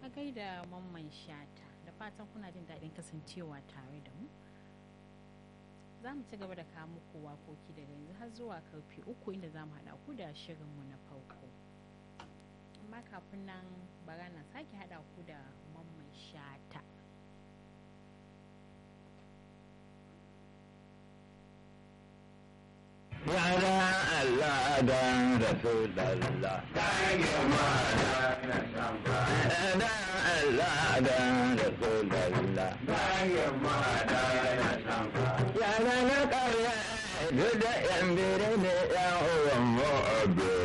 a gaida mamman shata da fatan kuna jin daɗin kasancewa tare da mu za mu ci gaba da kawo muku wakoki daga yanzu har zuwa karfe uku inda za mu haɗa ku da shirinmu na farko amma kafin nan bara na sake haɗa ku da mamman shata Yara Allah dan Rasulallah. Da Allah dan Rasulallah.